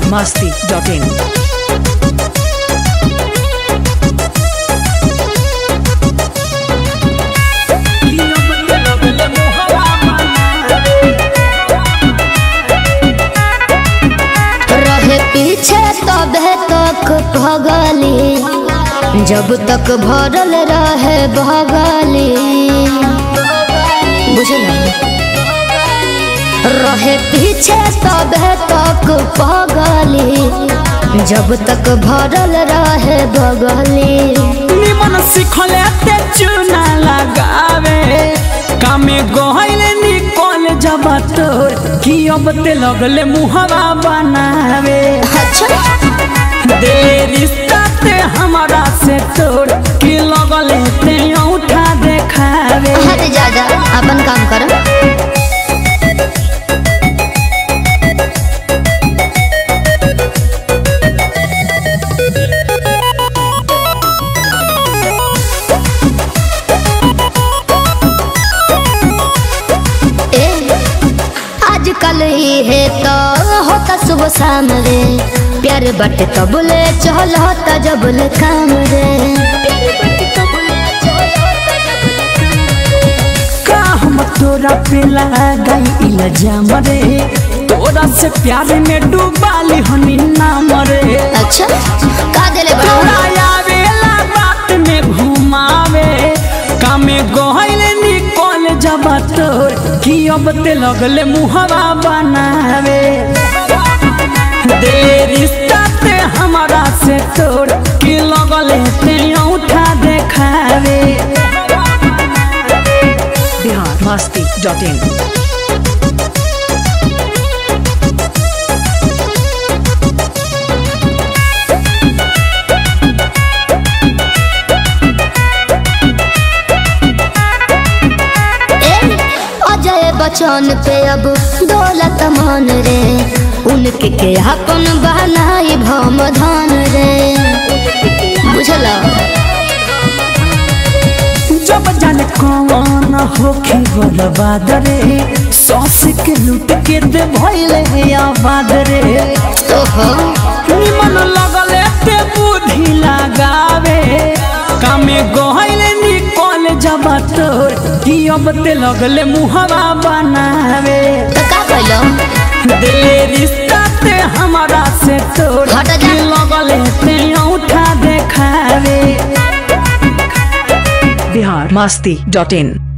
masti.in. रहे पीछे तबे तक भगली जब तक भरल रहे भगली बुझल रहे पीछे तबे तक पगली जब तक भरल रहे भगली निमन सिखले ते चूना लगावे कामे गहले निकल जब तोर कि अब ते लगले मुहवा बनावे अच्छा दे रिश्ता ते हमारा से तोड़ कि लगले ते औठा देखावे हट जा जा अपन काम कर ए, आजकल ये तो होता सुबह शाम रे प्यार बटे तबले चल होता जबले काम रे का हम तोरा पे लगाई इल्जाम रे तोरा से प्यार में डूबाली हनी नाम रे अच्छा का देले बड़ा तोरा आवेला बात में घुमावे कामे गहले निकल जब तोर कि अब ते लगले मुहवा बनावे दे रिश्ता ते हमारा से तोड़ कि लगले ते औठा देखावे Bihar masti.in. ए, अजय बच्चन पे अब दौलत मान रे उनके के अपन बहनाई भम धान रे बुझला जब जाने कौन होखे बर्बाद रे सौस के लूट के दे भइले आबाद रे ओहो निमन लगले ते बुद्धि लगावे कामे गहले निकल जब तोर कि अब ते लगले मुहवा बनावे तो का कहलो दिले रिश्ता ते हमारा से तोड़ हट जा। कि लगले ते औठा देखावे Bihar masti.in.